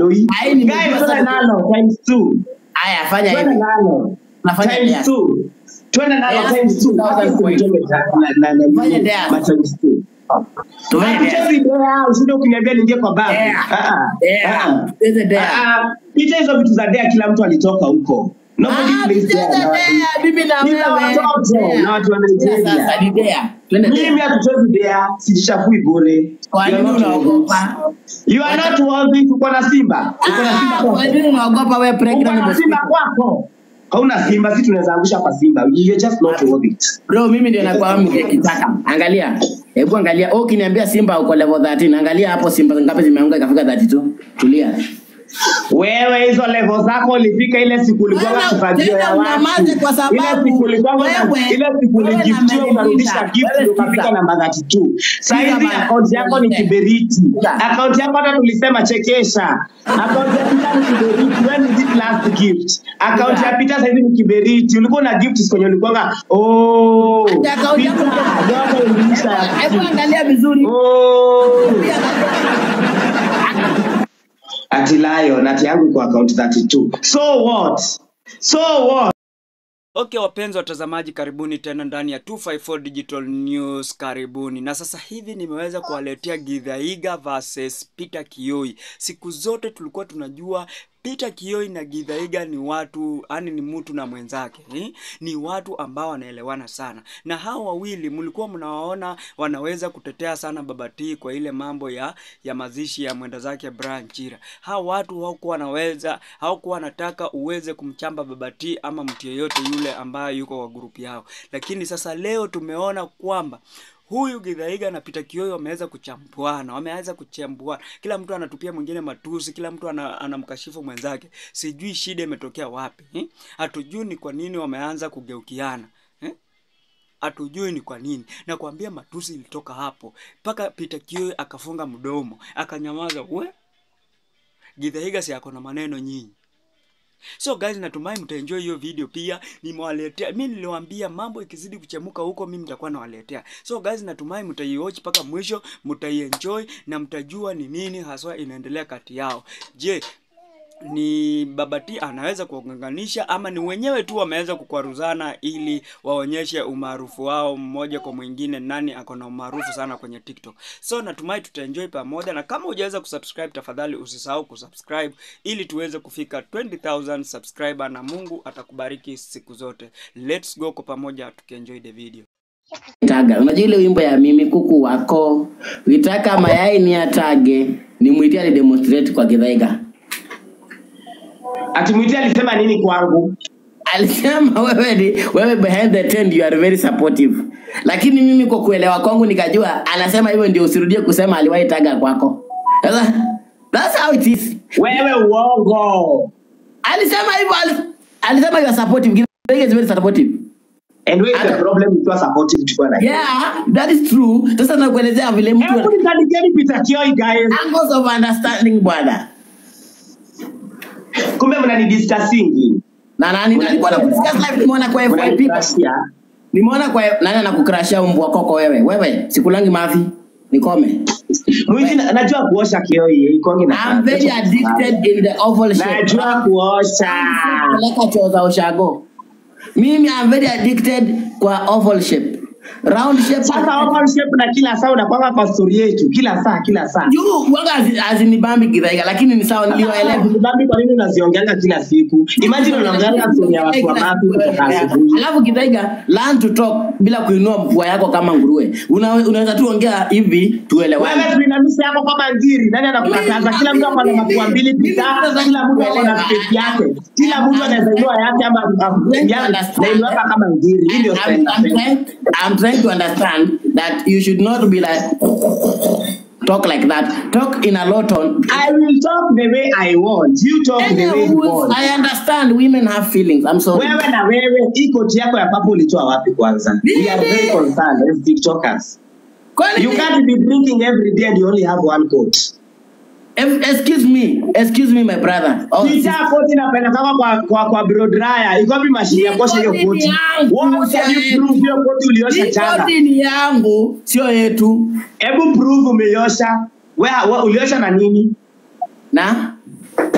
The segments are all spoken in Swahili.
Noi. Ai, nimejua Guys, sasa. twende nalo times two. Haya, fanya Twende hivi. nalo Nafanya times dare. two. Twende nalo Dare times two. 2000 coins. Na- na- na- Fanya dare. ma times two. Tufanye dare. Hatuchezi dare, usinde ukiniambia niingie kwa babu. Dare. Ah, ah. Dare. Ah, Tucheze dare. ah. Ah, Picha hizo vitu za dare kila mtu alitoka huko. Nobody Ah, plays tucheze dare na watu- dare, bibi na Ni za wewe. watoto Dare. na watu wa Dare Nigeria. Sasa ni dare. Twende Mimi dare. hatuchezi dare, sijichafui bure. Kwa You are nini not worthy. unaogopa? You are not worthy. Uko na simba. Uko na simba Ah, kwako. Kwa nini unaogopa wewe Uko pregnant na simba mosquito? kwako. Hauna simba, si tunaweza angusha kwa simba. You're just not worth it. Bro, mimi ndio nakuwa kitaka. Angalia. Hebu angalia. Oh, ukiniambia Simba uko level 13, angalia hapo Simba ngapi zimeanguka ikafika 32. Tulia. Wewe hizo level zako ulifika ile siku ulikuwa Wewe, kifagio tena ya watu. unyamaze kwa sababu ile siku ulikuwa wewe- ile siku wewe na uligiftiwa Melinda, unarudisha gift wewe ndio ukafika sikiza. namba 32. Sasa Sikiza hivi bana. account yako ni kiberiti. Sikiza. Account yako hata tulisema chekesha. Account ya Peter ni kiberiti. When is it last gift? Account Sikiza. ya Peter sasa hivi ni kiberiti. Ulikuwa na gift kwenye ulikuwa oh. Ati account yako Peter, yote uliisha ya Hebu angalia vizuri. Oh. Hebu angalia. Ati Lion, ati yangu iko account 32. So what? So what? Okay, wapenzi watazamaji, karibuni tena ndani ya 254 Digital News, karibuni. Na sasa hivi nimeweza kuwaletea Githaiga versus Peter Kioi. Siku zote tulikuwa tunajua Peter Kioi na Githaiga ni watu, yani ni mtu na mwenzake eh? Ni watu ambao wanaelewana sana, na hao wawili mlikuwa mnawaona wanaweza kutetea sana Babati kwa ile mambo ya ya mazishi ya mwenda zake Brian Chira. Hao watu hawakuwa wanaweza, hawakuwa wanataka uweze kumchamba Babati ama mtu yeyote yule ambaye yuko kwa grupu yao, lakini sasa leo tumeona kwamba huyu Githaiga na Peter Kioi wameweza kuchambuana, wameweza kuchambuana, kila mtu anatupia mwingine matusi, kila mtu ana, anamkashifu mwenzake. Sijui shida imetokea wapi eh? Hatujui ni kwa nini wameanza kugeukiana eh? hatujui ni kwa nini. Nakwambia matusi ilitoka hapo mpaka Peter Kioi akafunga mdomo akanyamaza. We Githaiga si ako na maneno nyinyi. So guys, natumai mtaenjoy hiyo video pia. Nimewaletea mimi, niliwaambia mambo ikizidi kuchemuka huko, mimi nitakuwa nawaletea. So guys, natumai mtaiwatch mpaka mwisho, mtaienjoy na mtajua ni nini haswa inaendelea kati yao. Je, ni Babati anaweza kuunganisha ama ni wenyewe tu wameweza kukwaruzana ili waonyeshe umaarufu wao mmoja kwa mwingine, nani ako na umaarufu sana kwenye TikTok. So natumai tutaenjoy pamoja, na kama hujaweza kusubscribe, tafadhali usisahau kusubscribe ili tuweze kufika 20000 subscriber, na Mungu atakubariki siku zote. Let's go kwa pamoja tukienjoy the video. Taga. Unajua ile wimbo ya mimi kuku wako. Ukitaka mayai ni atage. Nimwitie ali demonstrate kwa Githaiga. Ati Mwiti alisema nini kwangu? Alisema wewe ni wewe behind the tent you are very supportive. Lakini mimi kwa kuelewa kwangu nikajua anasema hivyo ndio usirudie kusema aliwahi taga kwako. Sasa that's how it is. Wewe uongo. Alisema hivyo ali- alisema you are supportive. Githaiga is very supportive. And where is the Ata- problem ukiwa supportive tukiwa na Yeah, that is true. Sasa nakuelezea vile mtu Hebu nitandikieni Peter Kioi guys. angles of understanding bwana. Kumbe mnanidiscussingi. Na nani nilikuwa na kudiscuss live nimeona kwa FYP. Mnanidiscusia. Nimeona kwa nani anakukrashia mbwa koko wewe. Wewe sikulangi mavi. Nikome. Mwiti na- najua kuosha Kioi ikongi na. I'm very addicted in the oval shape. Najua kuosha. Peleka choo za ushago. Mimi I'm very addicted kwa oval shape. Round shape. Sasa open shape na kila saa unakwanga kwa story yetu kila saa kila saa. juu waga hazi- hazinibambi Githaiga lakini ni sawa niliwaelewa. Dhambi kwa nini unaziongeanga kila siku? Imagine unaongeanga story ya watu wa mapi kutoka asubuhi. Alafu Githaiga learn to talk bila kuinua pua yako kama nguruwe. Una, unaweza tu ongea hivi tuelewane. Wewe tuinamisha yako kama ngiri. Nani anakukataza? Kila mtu ako na mapua mbili pita. Kila mtu ako na space yake. Kila mtu anaweza inua yake ama nainuaka kama ngiri. Hii ndio I'm, style I'm, napenda. trying, I'm trying to understand that you should not be like talk like that. Talk in a low tone. I will talk the way I want. You talk the way you want. I understand women have feelings. I'm sorry. Wewe na wewe, hii koti yako ya papo ulitoa wapi kwanza? We are very concerned as TikTokers. Kwani- You can't be drinking every day and you only have one coat. If- excuse me, excuse me, my brother. Oh, Kitaa koti napelekaka kwa kwa kwa blow dryer. Iko wapi mashine ya kuosha hiyo Hii koti koti? ni yangu, What can you sasa. prove hiyo koti uliosha hii jana? koti ni yangu, sio yetu. Hebu prove umeiosha. Wewe we, uliosha na nini? Na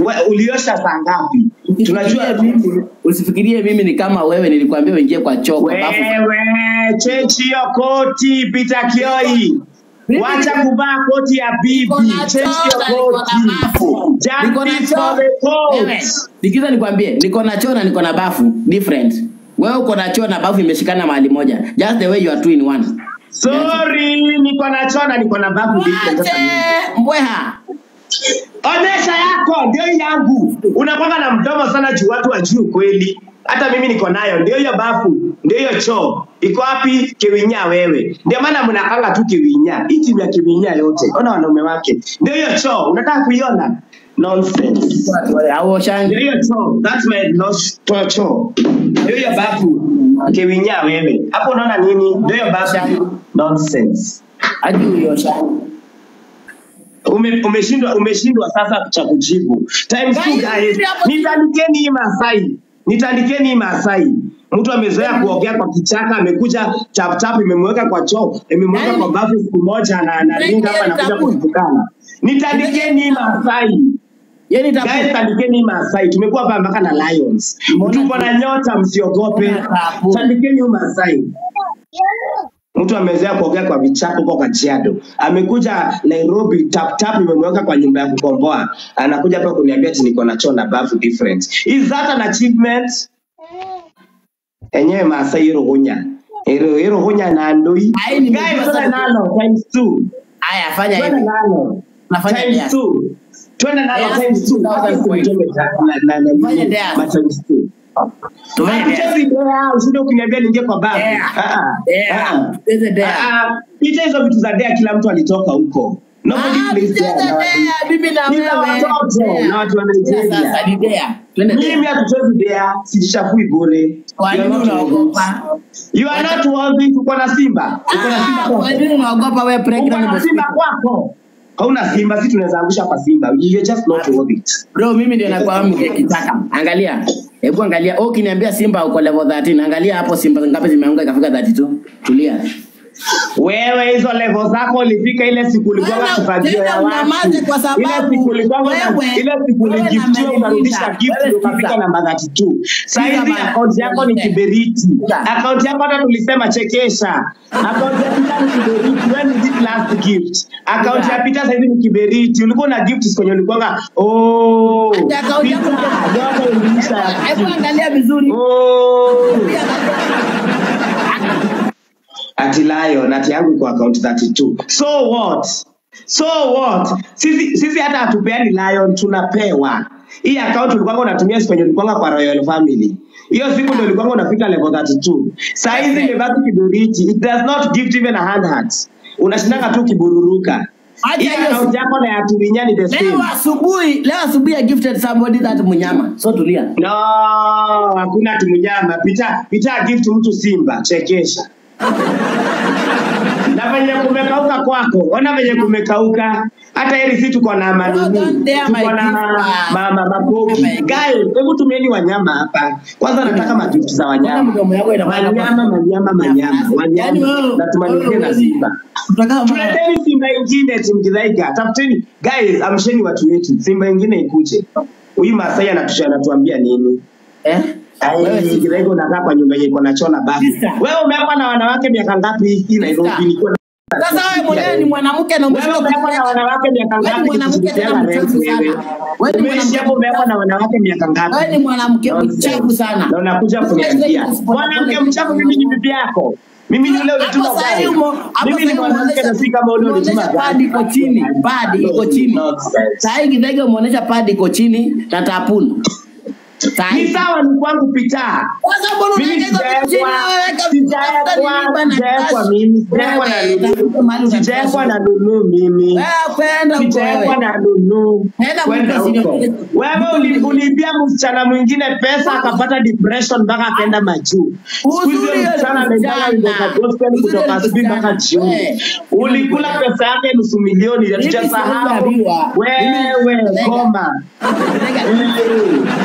We- uliosha saa ngapi tunajua Usifikirie mimi- usifikirie mimi ni kama wewe nilikwambia uingie kwa choo kwa bafu. wewe chechi hiyo koti pita kioi Mimi wacha niko- kuvaa koti ya bibi Niko na chechi choo na hiyo niko na bafu. koti Niko na justice choo. for the Wewe, court Sikiza nikwambie, niko na choo na niko na bafu different. Wewe uko na choo na bafu imeshikana mahali moja. Just the way you are two in one. sorry niko na chona niko na babu different sasa mimi. Ache mbweha. Onesha yako ndio hii yangu. Unakwanga na mdomo sana juu watu wajui ukweli. Hata mimi niko nayo, ndio hiyo bafu, ndio hiyo choo. Iko wapi Kiwinya wewe? Ndio maana mnakanga tu Kiwinya. Hii timu ya Kiwinya yote. Ona wanaume wake. Ndio hiyo choo. Unataka kuiona? Nonsense. Au shangi. Ndio hiyo choo. That's my lost to choo. Ndio hiyo bafu. Kiwinya wewe. Hapo unaona nini? Ndio hiyo bafu. Nonsense. Ajui hiyo shangi. Ume, umeshindwa umeshindwa sasa cha kujibu. Times two Guys, guys. hapo- Nitandikeni hii Masai. Nitandikeni hii Masai. Mtu amezoea kuogea kwa kichaka, amekuja chap chap imemweka kwa choo, imemweka Guys, kwa bafu siku moja na anaringa hapa anakuja kutukana. Nitandikeni hii Masai. Yeye Guys, nitakupa. tandikeni hii Masai. Tumekuwa hapa mpaka na Lions. Mbona- Tuko na nyota msiogope. Mbona tabu? Tandikeni hii Masai. Mtu amezoea kuogea kwa vichaka huko Kajiado, amekuja Nairobi, tap tap imemweka kwa nyumba ya kukomboa, anakuja hapa kuniambia ati niko na choo na bafu different. Is that an achievement? Enyewe Maasai hilo hunya hilo hilo hunya na ndoi Ai, nimejua guys, twende sana. nalo times two, Haya fanya twende hivi. nalo Nafanya times dare. two, twende nalo Dare times two. 2000 points. Na- na- na- Fanya dare. ma times two. Tufanye dare. Hatuchezi dare, usije ukiniambia niingie kwa bafu. Dare. Ah, ah. Dare. Ah, ah. Tucheze dare. Ah, Picha hizo vitu za dea kila mtu alitoka huko. Nobody Ah, plays tucheze dare na dare, watu- mimi na Ni za wewe. watoto Dare. na watu wa Sasa Nigeria. ni dare. Twende dare. Mimi hatuchezi dea, sijichafui bure. Kwa You are nini not worthy. unaogopa? You are not worthy. Tuko na Simba. Tuko na Simba Ah, kwako. Kwa nini unaogopa wewe Uko pregnant na Simba mosquito? kwako. Hauna Simba, si tunaweza angusha kwa Simba. You are just not worth it. Bro, mimi ndio nakuwa mke kitaka. Angalia. Hebu angalia. Oh, ukiniambia Simba uko level 13. Angalia hapo Simba ngapi zimeanguka ikafika 32. Tulia. Wewe hizo level zako ulifika ile siku ulikuwa Wewe, kifagio ya tena watu. unyamaze kwa sababu Ile siku ulikuwa wewe- ile siku wewe na uligiftiwa Melissa, ukarudisha gift wewe ndio ukafika sikiza. namba 32. Sasa Sikiza hivi bana. account yako ni kiberiti. Sikiza. Account yako hata tulisema chekesha. Account ya Peter ni kiberiti. When is it last gift? Account Sikiza. ya Peter sasa hivi ni kiberiti. Ulikuwa na gift kwenye ulikuwa oh. Hata account yako Peter, yote iliisha ya Hebu angalia vizuri. Oh. ati Lion ati yangu kwa account 32. So what? So what? Sisi sisi hata hatupeani Lion tunapewa. Hii account ulikuwa unatumia siku yenye ulikuwa kwa Royal Family. Hiyo siku ndio ulikuwa unafika level 32. Saa hizi imebaki kiburiti. It does not give even a hand heart. Unashindanga tu kibururuka. Acha Hii hiyo account yako na ya Tulinya ni the same. Leo asubuhi, leo asubuhi I gifted somebody that munyama. So tulia. No, hakuna tumunyama. Pita pita gift mtu Simba, chekesha. na venye kumekauka kwako, ona venye kumekauka. Hata heri si tuko na manini, don't dare my tuko na gift. mama makoki. My gift. Guys, hebu tumieni wanyama hapa. Kwanza nataka magift za Mbona wanyama. mdomo yako inafanya Wanyama, wanyama, wanyama, Yaani wanyama. wewe- Na tumalizie wewe na huwezi- Simba. Tutakaa mbali. Tuleteni Simba ingine timu Kidhaiga. Tafuteni guys, amsheni watu wetu. Simba ingine ikuje. Huyu Masai anatusha anatuambia nini? Eh? Wewe Ai, si- Kidhaiga unakaa kwa nyumba yenye iko na choo na bafu. Sister. Wewe umeekwa na wanawake miaka ngapi hii Nairobi? Sister. Nilikuwa na- Sasa wewe mwenyewe ni mwanamke na Wewe umeshindwa umeekwa na kujiweka. wanawake miaka Wewe ni ngapi mwanamke kushirikiana tena na rent mchafu wewe? sana. Wewe ni Umeishi mwanamke hapo umeekwa na wanawake miaka ngapi? Wewe ni mwanamke Nonsense. mchafu sana. Na unakuja kuniambia mwanamke mchafu mimi ni bibi yako. Mimi ni yule ulituma Hapo sasa gari. umo- hapo Mimi ni sasa mwanamke na si kama ule ulituma umeonyesha pad gari. iko chini, pad iko chini. Nonsense. Sasa hii Githege umeonyesha pad iko chini na tapunu. Sasa Ni hii- sawa ni kwangu pita. Sasa mbona Mimi unaweka hizo vitu chini sijaekwa, na wewe weka vitu sijaekwa, tafuta nilipa na sijaekwa cash. mimi, sijaekwa na Wewe, tafuta Lulu. mahali una Sijaekwa cash. na Lulu mimi. Wewe kwenda huko Sijaekwa wewe. na Lulu. Nenda Kwenda mlipe huko. senior- Wewe uli- uliibia msichana mwingine pesa akapata depression mpaka akaenda majuu. Siku hizi Uzuri huyo msichana yule ameendanga wimbo za msichana. gospel Uzuri kutoka yule asubuhi mpaka msichana. jioni. Wewe. Ulikula pesa yake nusu milioni Mimi hatujasahau. sijaambiwa. Wewe Mimi- goma. Githege- Eh. Githege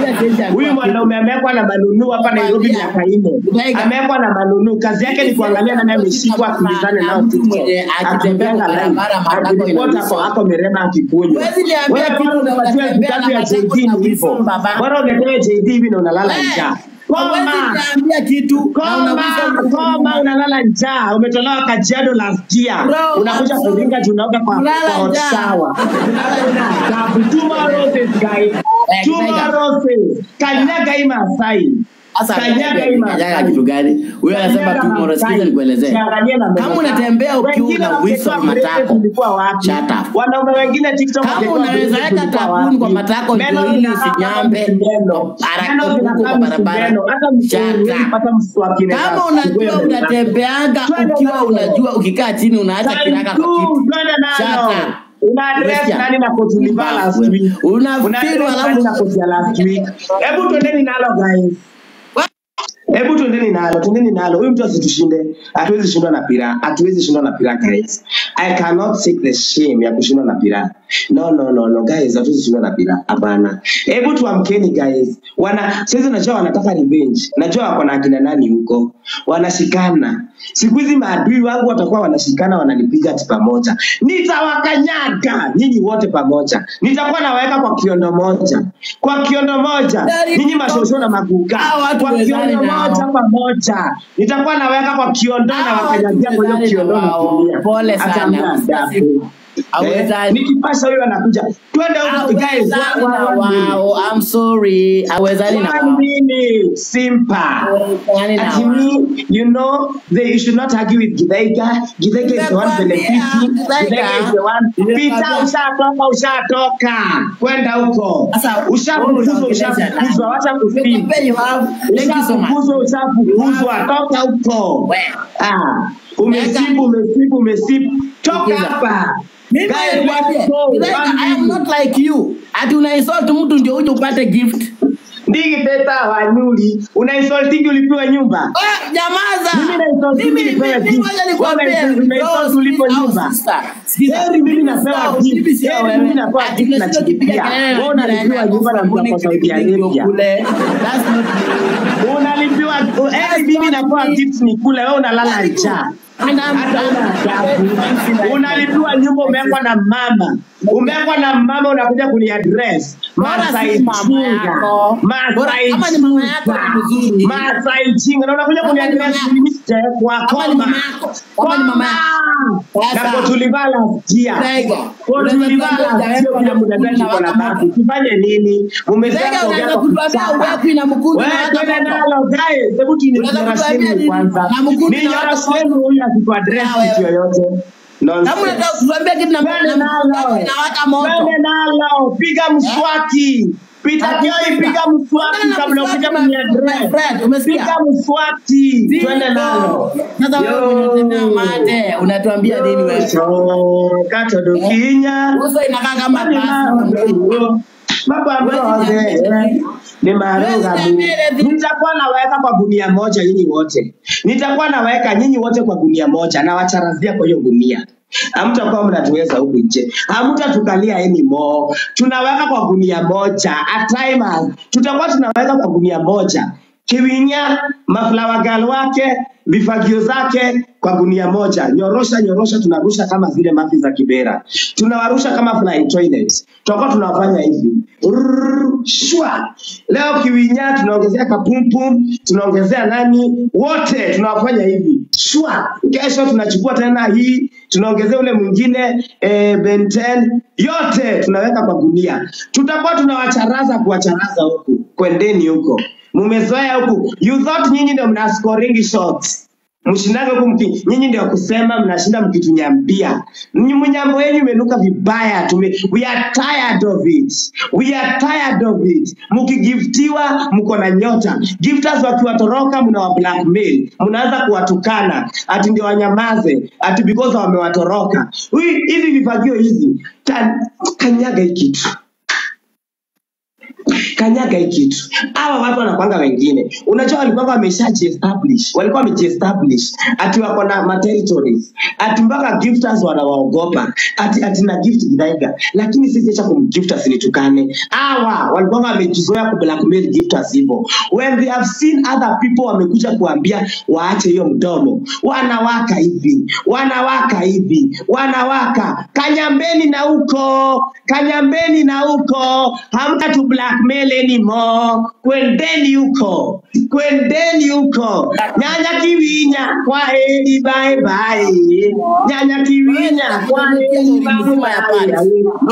Nakwambia siwezi ambiwa Huyu kitu. mwanaume amewekwa na manunu hapa Nairobi miaka nne, Tiger. amewekwa na manunu. Kazi yake ni kuangalia nani ameshikwa, akimbizane nao mtu TikTok, mwenye akitembea akijenga kwa line, barabara matako akiripota ina kwa ako mirema akikunywa. Huwezi niambia Wewe kitu bora na unapatiwa unatembea vitabu na ya matako JD na ni hivyo, whistle, baba. bora uletewe JD hivi na unalala Eh, njaa. Huwezi Koma niambia kitu na Koma, unagusa koma, unalala njaa. Umetolewa Kajiado last year, Bro, unakuja I'm kuringa tunaoga kwa Kulala kwa hot njaa. shower. Kulala njaa. Two roses guys, Eh, two Tiger. roses. Kanyaga hii Masai. Sasa Kanyaga hii kanyaga Masai. kitu gani? Huyo anasema Kanyaga tu moro, Masai. sikiza nikuelezee. Siangalie na Kama mbele. unatembea ukiwa Wengine una whistle wakitoa break matako, tulikuwa wapi? shut up. Wanaume wengine TikTok Kama wakitoa unaweza break weka tulikuwa tapuni kwa wapi? matako Meno ndio ili zinakaa kama usinyambe msumeno. haraka Meno huko zinakaa kwa barabara. msumeno. Hata msumeno, Shut up. hata mswaki inaweza Kama unajua kukuweka. unatembeanga Twende ukiwa nalo. unajua ukikaa chini unaacha Time kiraka kwa two, kiti. twende Shut nalo. up. Una address Umesikia? nani na koti ulivaa last Wewe. week? Una Unafirwa address nani na koti ya last week? Hebu twendeni nalo guys. Hebu twendeni nalo, twendeni nalo. Huyu mtu asitushinde. Hatuwezi shindwa na pira. Hatuwezi shindwa na pira guys. I cannot take the shame ya kushindwa na pira. No no no no guys, hatuwezi shindwa na pira. Hapana. Hebu tuamkeni guys. Wana sasa najua wanataka revenge. Najua wako na akina nani huko. Wanashikana. Siku hizi maadui wangu watakuwa wanashikana wananipiga ati pamoja. Nitawakanyaga nyinyi wote pamoja. Nitakuwa nawaweka kwa kiondo moja. Kwa kiondo moja. Nyinyi mashosho na maguga. Hao watu Kwa wezani kiondo nao. moja pamoja. Nitakuwa naweka kwa kiondo na Hao wakanyagia watu kwa hiyo wezani kiondo na wao. natumia. Pole sana. Ataambia adabu. Hawezani. Eh, nikipasha huyo anakuja. Twende huko guys. Hawezani One- na one minute. wao. I'm sorry. Hawezani na One wao. minute. Simple. Hawezani na Ati wao. me, you know, they, you should not argue with Githaiga. Githaiga is the one Nimekwambia, benefiting. Githaiga. Githaiga is the one. Nimekwambia. Pita ushatoka, ushatoka. Kwenda huko. Sasa, wewe Ushafukuzwa, unaongelesha ushafukuzwa. Wacha kusimu. Nimekwambia you have. Thank you so much. Ushafukuzwa, ushafukuzwa. Toka huko. Wewe. Ah, umesibu, umesibu, umesibu. Toka Sikiza. hapa. Mimi Guys, nikwambie, let's go. Githaiga, One I am minute. not like you. Ati una insult mtu ndio uje upate gift. Ndigi peta wanyuli. Una insultingi ulipiwa nyumba. Ah, Nyamaza. Mimi na insult Mimi mimi nipewe mimi gift. ngoja nikwambie. Wewe una- una insult Bro, ulipo sikiza, nyumba. sister. Sikiza. Heri mimi napewa Sio, gift. mimi sio Heri wewe. mimi napewa Ati gift na unashindwa kupiga chipia. kelele na Wewe unalipiwa jirani yako nyumba na from mtu morning kwa till Saudi evening ndio Arabia. kule. That's not me. Unalipiwa heri mimi napewa gift ni kule, wewe unalala Very good. njaa. And I'm- Hata una adabu. I'm- Unalipiwa nyumba, umewekwa na mama, umewekwa na mama, unakuja kuniaddress Bora si Masai mama chinga, yako. Masai Bora kama ni mama yako ni mzuri. chinga, Masai chinga, na unakuja Kama ni mama kuniaddress yako. mimi sijaekwa Kama ni koma. mama yako. Kama ni mama yako. Koma. Sasa. Na kwa tulivaa last year. Tiger. Kwa Unaweza tulivaa kuambia last year, hujawekwa kila na mtu anadai mkundu tuko na na waka basi. Tufanye nini? Mumezaa Tiger, kuongea unaweza kwa kutuambia kuchapa. uwekwi na mkundu na Wewe waka twende moto. nalo guys, hebu Unaweza kutuambia tunyorosheni nini? kwanza. Na mkundu na waka Ninyorosheni moto. huyu akituaddress Ah, wewe. kitu yoyote. Kama Nonsense. unataka kutuambia kitu na Twende nalo. inawaka moto. Twende nalo. Piga mswaki. Pita Kioi, piga mswaki Twende na kabla mswaki, ukija my- kuniaddress. my friend, umesikia? Piga mswaki. Twende nalo. Sasa wewe Yo. unatemea mate, unatuambia nini wewe? Kato dukinya. Uso inakaa kama Mani pasi. mambo. Mambo ambayo ni maarufu. Nitakuwa naweka kwa gunia moja nyinyi wote. Nitakuwa naweka nyinyi wote kwa gunia moja na wacharazia kwa hiyo gunia. Hamtakuwa mnatuweza huku nje, hamtatukalia anymore. Tunaweka kwa gunia moja at time, tutakuwa tunaweka kwa gunia moja Kiwinya, maflawa gal wake, vifagio zake kwa gunia moja, nyorosha nyorosha, tunarusha kama zile mafi za Kibera, tunawarusha kama flying toilets. Tutakuwa tunawafanya hivi Rrrr, shwa. Leo Kiwinya tunaongezea kapumpum, tunaongezea nani, wote tunawafanya hivi shwa. Kesho tunachukua tena hii, tunaongezea ule mwingine eh, Benten, yote tunaweka kwa gunia. Tutakuwa tunawacharaza kuwacharaza huku, kwendeni huko mumezoea huku you thought nyinyi ndio mna scoring shots mshindage huku mki nyinyi ndio kusema mnashinda mkitunyambia Nyinyi mnyambo yenu imenuka vibaya tume we are tired of it we are tired of it mkigiftiwa mko na nyota gifters wakiwatoroka mnawa blackmail mnaanza kuwatukana ati ndio wanyamaze ati because wamewatoroka Hui- hizi vifagio hizi ta- kanyaga hii kitu kanyaga hii kitu hawa watu wanakwanga wengine unajua walikuwa wameshajiestablish walikuwa wamejiestablish ati wako na materitories ati mpaka gifters wanawaogopa ati ati na gift Githaiga lakini sisi acha kumgift asinitukane hawa walikuwa wamejizoea ku blackmail gifters hivyo when they have seen other people wamekuja kuambia waache hiyo mdomo wanawaka hivi wanawaka hivi wanawaka kanyambeni na huko kanyambeni na huko hamta tu blackmail anymore kwendeni huko kwendeni huko nyanya kiwinya kwa heri bye bye nyanya kiwinya kwa heri bye bye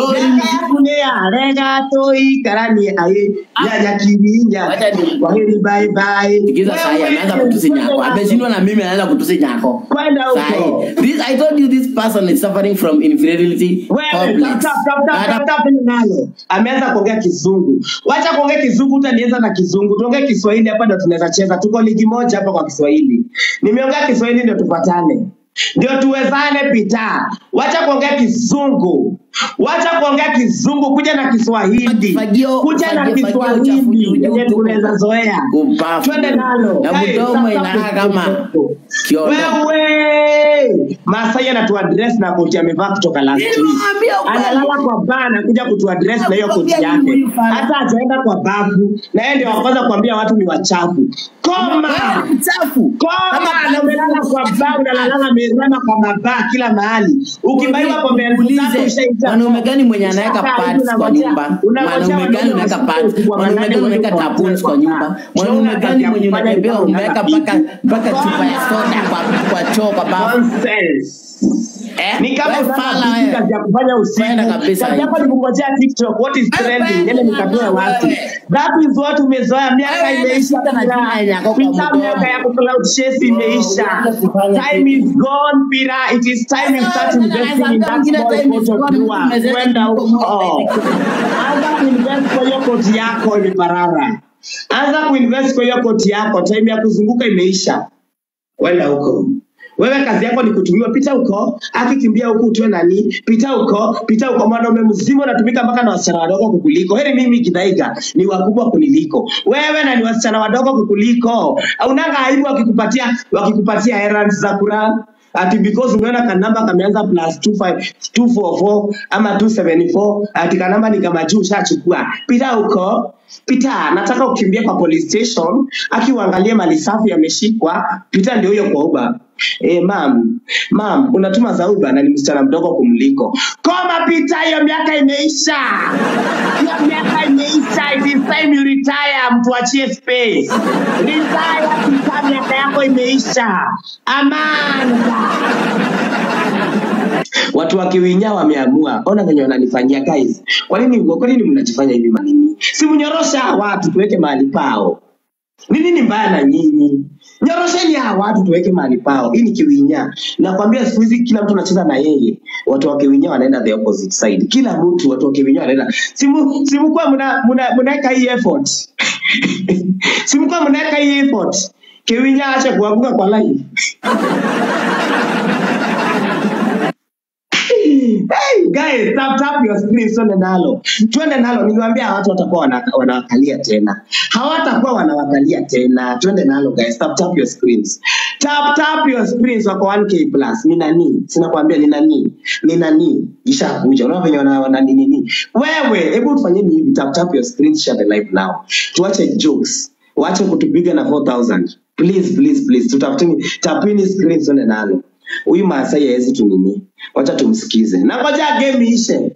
Nea rega toikaranie aye nyanya kiwinya Wacha ni- kwa heri bye bye Sikiza sahi ameanza kutusi nyako. Ameshindwa na mimi anaanza kutusi nyako. kwenda huko Sahi. This I told you this person is suffering from infidelity Wewe, complex. tap, tap, tap, tap, Hata- tap, tap, nalo ameanza kuongea kizungu wacha kuongea kizungu utanianza na kizungu tuongee kiswahili hapa ndo tunaweza cheza tuko ligi moja hapa kwa kiswahili nimeongea kiswahili ndio tupatane ndio tuwezane pita wacha kuongea kizungu wacha kuongea kizungu kuja na kiswahili Fagio- kuja na fagio- fagio uchafu kiswahili juu- juu yenye tu. tunaweza zoea Upafu. twende nalo Na Guys, mdomo tap, tap, inakaa tap, kama tap, tap. kiondo. Wewe Masai anatuaddress na koti amevaa kutoka last week. Nilimwambia ukweli. Analala kwa baa anakuja kutuaddress na hiyo koti Nakwambia yake. huyu fana. Hata hajaenda kwa bafu na yeye ndio wa kwanza kuambia watu ni wachafu. Koma! Wewe ni mchafu. Koma Kama na umelala kwa baa unalalala mezama kwa mabaa kila mahali. Ukibaiwa pombe elfu tatu Uulize, ushaita. mwanaume gani mwenye anaweka Ushakaa hivi pads kwa unangojea- nyumba? unangojea Mwanaume gani wanaume unaweka wasikie pads? ukubwa Mwanaume manane gani unaweka wende tampons kwa kwa nyumba? baa. Mwanaume Shauri gani ya mwenye kufanya unatembea hivyo umeweka unataka mpaka mpaka chupa ya soda kwa kwa choo kwa bafu? Nonsense. Eh? Ni kama Wewe unataka fala kitu wewe. kazi ya kufanya usiku. Kwenda kabisa Kazi yako hivi. ni kungojea TikTok, what is Wewe trending, kwenda nenda nikatoe watu. wewe. That is what umezoea, miaka Wewe imeisha. shida na Pira. jina yako kwa Pita mdomo. miaka ya kucloud chase imeisha. Wewe kufanya Time is gone, Pira. It is time you start investing in that small pot of jua. Kwenda huko. Anza kuinvest kwa hiyo koti yako imeparara. Anza kuinvest kwa hiyo koti yako, time ya kuzunguka imeisha wenda huko wewe kazi yako ni kutumiwa pita huko akikimbia huku utwe nani pita huko pita huko mwanaume mzima unatumika mpaka na wasichana wadogo kukuliko heri mimi kidhaiga ni wakubwa kuniliko wewe na ni wasichana wadogo kukuliko unanga aibu wakikupatia wakikupatia errands za kura ati because umeona kanamba kameanza plus 25 244 ama 274 ati kanamba ni kama juu ushachukua pita huko pita nataka ukimbie kwa police station akiuangalie mali safi yameshikwa pita ndio huyo kwa uba Eh, mam mam unatuma za uba na ni msichana mdogo kumliko koma pita hiyo miaka imeisha hiyo miaka imeisha it is time you retire mtu achie space retire pita miaka yako imeisha amanda watu wa Kiwinya wameamua, ona venye wananifanyia guys. Kwa nini kwa nini mnajifanya hivi manini? Si mnyorosha hawa watu tuweke mahali pao. Ni nini mbaya na nyinyi? Nyorosheni hawa watu tuweke mahali pao. Hii ni Kiwinya. Nakwambia siku hizi kila mtu anacheza na yeye. Watu wa Kiwinya wanaenda the opposite side. Kila mtu watu wa Kiwinya wanaenda. Simu simu kwa mna mna mnaweka hii effort. simu kwa mnaweka hii effort. Kiwinya acha kuanguka kwa live. Hey, guys, tap tap your screen twende nalo. Twende nalo. Niliwaambia watu watakuwa wana- wanawakalia tena. Hawatakuwa wanawakalia tena. Twende nalo guys. Tap tap your screens. Tap tap your screens wako 1k plus. Ni nani? Sina kuambia ni nani? Ni nani? Ishakuja. Unaona venye wana wana nini nini? Wewe, hebu tufanyeni hivi. Tap tap your screens share the live now. Tuache jokes. Waache kutupiga na 4000. Please, please, please. Tutafuteni tapini screens twende nalo. Huyu Maasai hawezi tu nini. Wacha tumsikize. Na ngoja game ishe.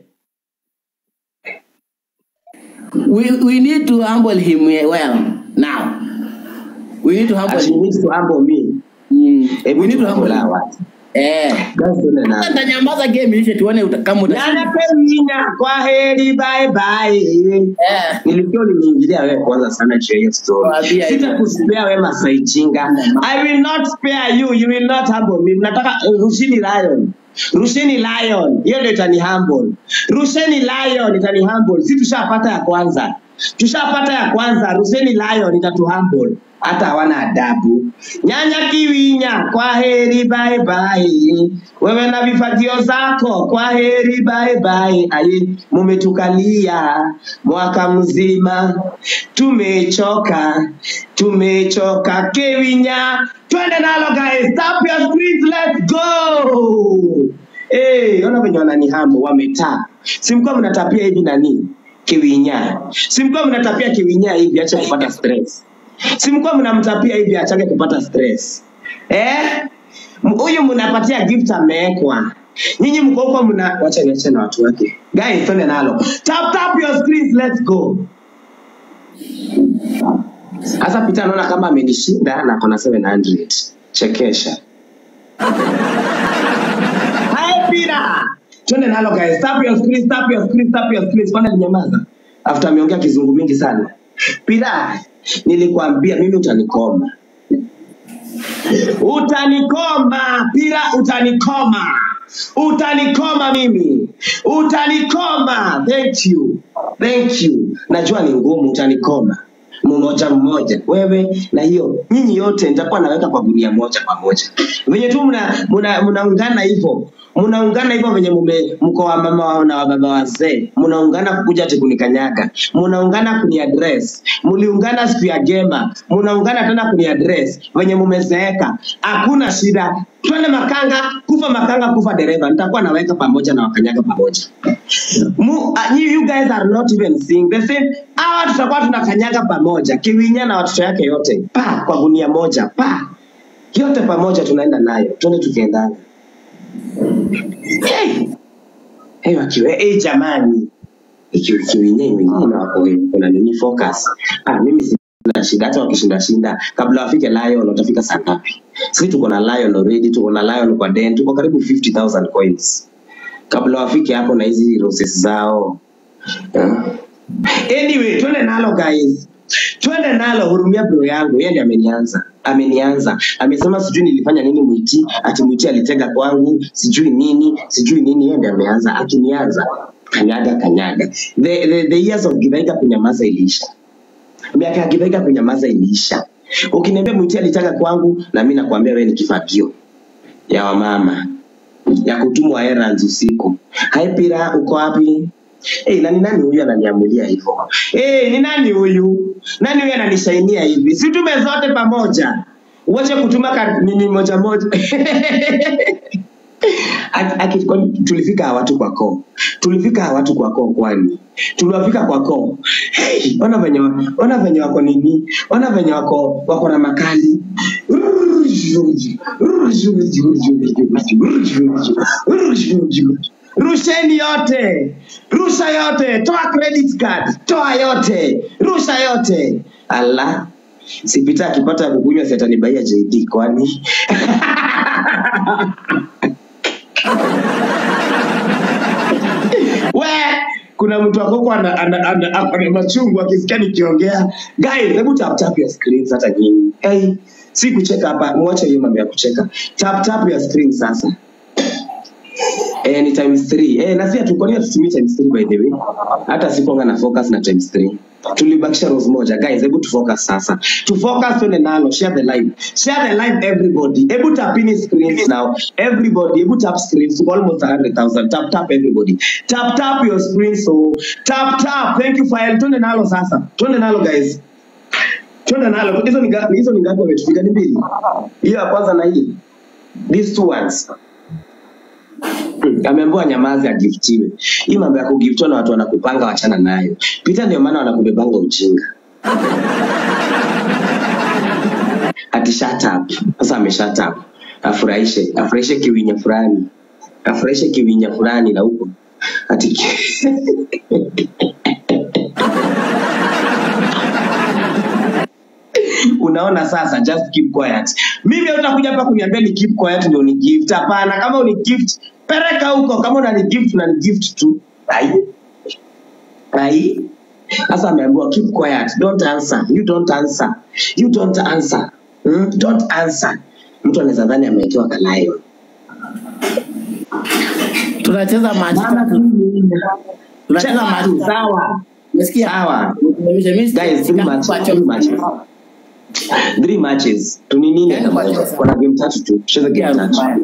We, we need to humble him well now. We need to humble Ati you him. need to humble me. Mm. Hebu We need to humble tuambie him. watu. Eh. Guys, twende nalo. Sasa Nitanyamaza game ishe tuone uta, kama utashinda. Nana Pemina, kwa heri bye bye. Eh. Nilikuwa nimeingilia wewe kwanza sana juu ya hiyo story. Waambia hivyo. Sitakuspea wewe Masai Chinga. I will not spare you. You will not humble me. Mnataka uh, rushini lion. Rushini lion. Hiyo ndio itani humble. Rusheni lion itani humble. Si tushapata ya kwanza. Tushapata ya kwanza. Rusheni lion itatu humble. hata hawana adabu. Nyanya Kiwinya, kwa heri bye bye. Wewe na vifagio zako, kwa heri bye bye. Aye, mumetukalia mwaka mzima, tumechoka, tumechoka. Kiwinya, twende nalo guys, tap your screens, let's go. Hey, ona venye wananihamu wametaa. Simkuwa mnatapia hivi nani? Kiwinya. Simkuwa mnatapia kiwinya hivi acha kupata stress. Simkuwa mnamtapia hivi achake kupata stress. Eh? M- Huyu mnapatia gift amewekwa. Nyinyi mko huko mna wacha niache na watu wake. Guys, twende nalo. Tap tap your screens, let's go. Sasa Peter anaona kama amenishinda na kona 700. Chekesha. Hi Peter. Twende nalo guys. Tap your screen, tap your screen, tap your screen. Kwani alinyamaza? After ameongea kizungu mingi sana. Peter, nilikwambia mimi utanikoma. Utanikoma, Pira, utanikoma. Utanikoma mimi. Utanikoma. Thank you. Thank you. Najua ni ngumu utanikoma. Mmoja mmoja. Wewe na hiyo nyinyi yote nitakuwa naweka kwa gunia moja pamoja. Venye tu mna mna mnaungana hivyo. Mnaungana hivyo venye mume mko wa mama na wa baba wazee. Mnaungana kukuja ati kunikanyaga. Mnaungana kuni address. Mliungana siku ya gema. Mnaungana tena kuni address venye mumezeeka. Hakuna shida. Twende makanga, kufa makanga, kufa dereva. Nitakuwa naweka pamoja na wakanyaga pamoja. Mu, uh, you, you guys are not even seeing the same. Hawa tutakuwa tunakanyaga pamoja, Kiwinya na watoto yake yote pa kwa gunia moja pa yote pamoja, tunaenda nayo, twende tukiendana. Hey, hey, wakiwe hey, jamani, ikiwa Kiwinya Kiwinya na wako kuna nini focus. Ah, mimi sina shida, hata wakishinda shinda, kabla wafike Lion watafika saa ngapi? Sisi tuko na Lion already, tuko na Lion kwa den, tuko karibu 50000 coins kabla wafike hapo na hizi roses zao yeah. Anyway, twende nalo guys, twende nalo. Hurumia bro yangu, yeye ndiye amenianza, amenianza, amesema sijui nilifanya nini Mwiti, ati Mwiti alitega kwangu, sijui nini, sijui nini. Yeye ndiye ameanza, akinianza kanyaga kanyaga. The, the, the years of Githaiga kunyamaza iliisha, miaka ya Githaiga kunyamaza iliisha. Ukiniambia Mwiti alitega kwangu, na mimi nakwambia wewe ni kifagio ya wamama ya kutumwa errands usiku. Hai Pira, uko wapi? Hey, na ni nani huyu ananiamulia hivyo? Hey, ni nani huyu? Nani huyu ananishainia hivi? Si tume zote pamoja. Uache kutuma ka- nini moja moja. Aki- aki- kwani tulifika hawa watu kwa koo tulifika hawa watu kwa koo kwani tuliwafika kwa koo hey, ona venye wa- ona venye wako nini ona venye wako wako na makali rusheni yote rusha yote toa credit card toa yote rusha yote ala sipita akipata ya kukunywa siatanibaia jd kwani we kuna mtu akoko ana, ana, ana, ana machungu akisikia nikiongea guys hebu tap tap your screens hata nyinyi hey, si kucheka hapa mwache hiyo mambo ya kucheka tap tap your screen sasa Eh, ni times 3. Eh, na si hatukonia tutumie times 3 by the way. Hata sikuanga na focus na times 3. Tulibakisha rose moja. Guys, hebu tu focus sasa. Tu focus twende nalo. Share the live. Share the live everybody. Hebu tap in screens now. Everybody, hebu tap screens. Tuko almost 100,000. Tap tap everybody. Tap tap your screen so tap tap. Thank you Fael. Twende nalo sasa. Twende nalo guys. Twende nalo. Hizo ni ngapi? Hizo ni ngapi wametufika ni mbili? Hiyo ya kwanza na hii. These two ones. Hmm, ameambiwa nyamazi agiftiwe. Hii mambo ya kugiftiwa na watu wanakupanga, wachana nayo. Pita, ndio maana wanakubebanga ujinga. Ati shut up. Sasa ame shut up. Afurahishe, afurahishe kiwinya fulani, afurahishe kiwinya fulani na huko ati ki- unaona sasa just keep quiet mimi utakuja hapa kuniambia ni keep quiet ndio ni gift hapana kama uni gift pereka huko kama unani gift unani gift tu ai ai sasa ameambiwa keep quiet don't answer you don't answer you don't answer hmm? don't answer mtu anaweza dhani amewekewa kalayo tunacheza maji mama tatu tunacheza cheza maji tu tatu sawa umesikia sawa Mimi guys too much too much three matches tuninini Yaani kwa pesa. kuna game tatu tu cheza game Yeah, tatu mbaya.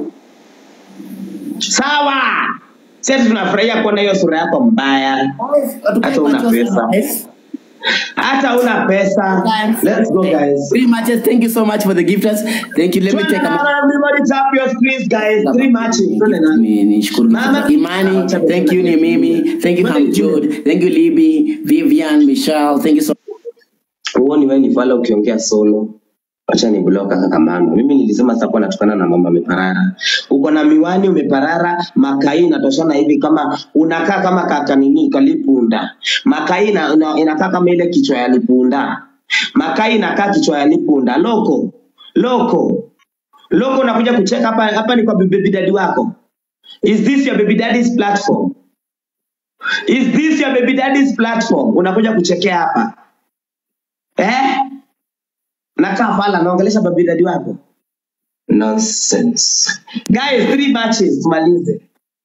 sawa sisi tunafurahia kuona hiyo sura yako mbaya Watupe hata una matches, pesa guys. hata una pesa let's go guys Three matches. Thank you so much for the gifters. Thank you. Let me Twende take a na everybody tap your screens guys three matches twende na Ni- nishukuru Mama. Imani, thank you ni mimi, thank you Hamjud, thank you Libby, Vivian, Michelle, thank you so huoni wewe ni fala ukiongea solo acha ni bloka kaka mama mimi nilisema sasa natukana na mama ameparara uko na miwani umeparara makai inatoshana hivi kama unakaa kama kaka nini kalipunda makai ina, ina, inakaa kama ile kichwa ya lipunda makai inakaa kichwa ya lipunda loko loko loko unakuja kucheka hapa hapa ni kwa baby daddy wako is this your baby daddy's platform is this your baby daddy's platform unakuja kuchekea hapa eh nakaa pala naongelesha baby daddy wako nonsense guys three matches tumalize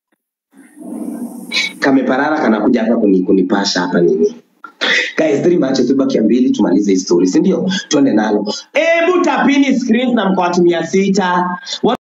kameparara kanakuja hapa kuni, kunipasha hapa nini guys three matches tubakia mbili tumalize hii story si ndio tuende nalo hebu tapini screens na mkawatumia sita Wa-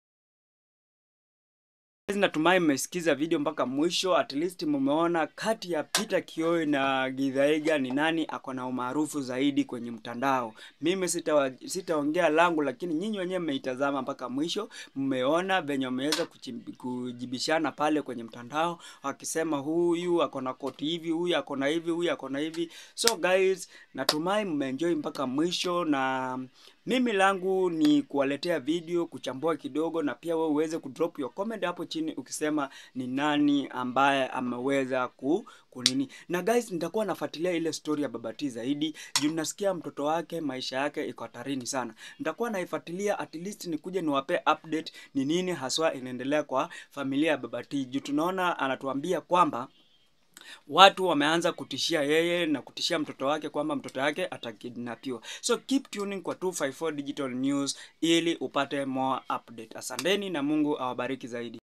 Guys, natumai mmesikiza video mpaka mwisho at least mmeona kati ya Peter Kioi na Githaiga ni nani ako na umaarufu zaidi kwenye mtandao. Mimi sitawa- sitaongea langu, lakini nyinyi wenyewe mmeitazama mpaka mwisho, mmeona venye wameweza kuchim- kujibishana pale kwenye mtandao, wakisema huyu ako na koti hivi, huyu ako na hivi, huyu ako na hivi. So guys, natumai mmeenjoy mpaka mwisho na mimi langu ni kuwaletea video kuchambua kidogo na pia wewe uweze kudrop your comment hapo chini ukisema ni nani ambaye ameweza ku kunini na guys nitakuwa nafuatilia ile story ya babati zaidi juu nasikia mtoto wake maisha yake iko hatarini sana nitakuwa naifuatilia at least nikuje niwape update ni nini haswa inaendelea kwa familia ya babati juu tunaona anatuambia kwamba watu wameanza kutishia yeye na kutishia mtoto wake kwamba mtoto wake atakidnapiwa so keep tuning kwa 254 digital news ili upate more update asanteni na mungu awabariki zaidi